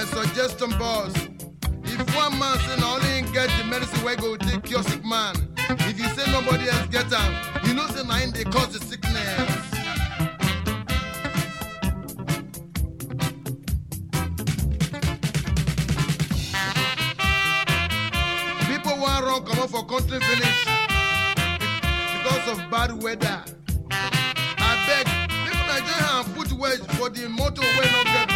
my suggestion boss if one man say na only him get the medicine wey go take cure sick man if you say nobody else get am you know say na him dey cause the sickness. people wan run comot for country finish because of bad weather abeg make una join hand put wedge for the motor wey no get